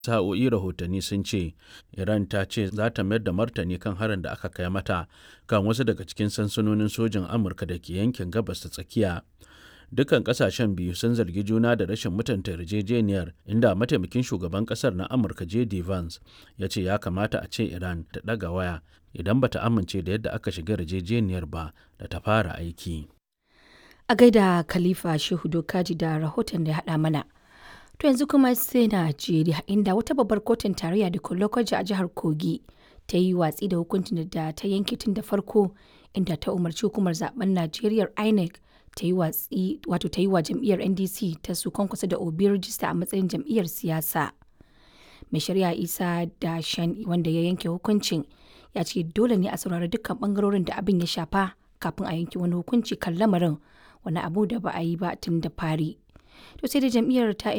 sa'o'i rahotanni sun ce iran ta ce za ta mayar da martani kan harin da aka kai mata kan wasu daga cikin sansanonin sojin amurka da ke yankin gabas ta tsakiya dukkan kasashen biyu sun zargi juna da rashin mutunta yarjejeniyar inda mataimakin shugaban kasar na amurka j.d. vance ya ce ya kamata a ce iran ta ɗaga waya idan bata amince da yadda aka shiga yarjejeniyar ba da ta fara aiki a gaida khalifa shehu dokaji da rahoton da ya haɗa mana To yanzu kuma sai Najeriya inda wata babbar kotun tarayya da Lokoja a jihar Kogi ta yi watsi da hukuncin da ta yanke tun da farko inda ta umarci hukumar zaben Najeriya INEC ta yi watsi wato ta yi wa jam'iyyar NDC ta su kusa da Obi rijista a matsayin jam'iyyar siyasa. Mai shari'a Isa da Shan wanda ya yanke hukuncin ya ce dole ne a saurari dukkan bangarorin da abin ya shafa kafin a yanke wani hukunci kan lamarin wani abu da ba a yi ba tun da fari. To sai da jam'iyyar ta